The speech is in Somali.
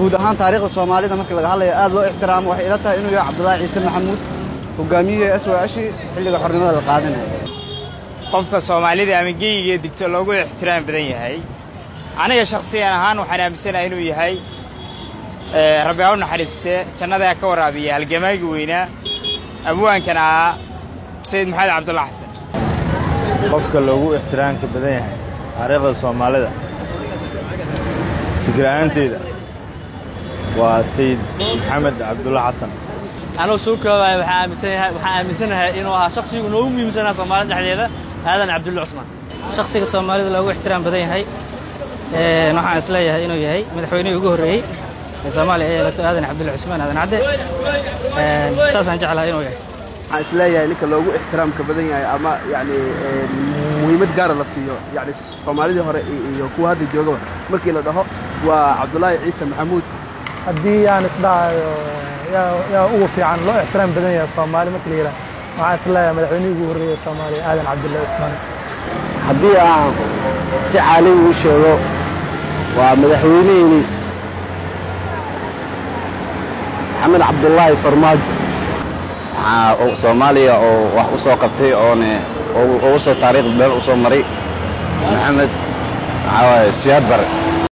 guud ahaan taariikhda soomaalida markii laga hadlayo aad loo ixtiraamo waxay ila tahay inuu yahay cabdulaahi ciise maxamuud hogaamiyihii s w ashi xilliga xornimada la qaadanaya qofka soomaalida ama geyiga digto loogu ixtiraam badan yahay aniga shakhsiyan ahaan waxaan aaminsanahay inuu yahay rabbi ha u naxariistee jannadaa ka waraabiya halgamaagi weynaa abwaankan ahaa sayid maxamed cabdulla xasan qofka loogu ixtiraamka badan yahay taariikhda soomaalida fikra'aanteyda waa sayid maxamed cabdulla xasan anuu soo koobaya waxaan aaminsanahay waxaan aaminsanahay inuu ahaa shakhsigu noogu muhiimsanaa soomaalida dhexdeeda aadan cabdulla cusmaan shakhsiga soomaalida loogu ixtiraam badan yahay waxaan is leeyahay inuu yahay madaxweynihii ugu horreeyey ee soomaaliya ee yeelato aadan cabdulla cusmaan aadan cadde saasaan jeclahay inuu yahay waxaan is leeyahay ninka loogu ixtiraamka badan yahay ama yani muhiimad gaara la siiyo yani soomaalidii hore iyo kuwa hadda joogaba markii la dhaho waa cabdulaahi ciise maxamuud haddii aan isdhahayo yaa ugu fiican loo ixtiraam badan yahay soomaali markii la yidhaha waxaan is leeyahay madaxweynihii ugu horreeyey soomaaliya aadan cabdulla cusmaan haddii aan si caalami u sheego waa madaxweynihii maxamed cabdullaahi farmaajo waxaa soomaaliya oo wax u soo qabtay oone ugu soo taariikh been u soo maray maxamed waxaa waaye siyaad bare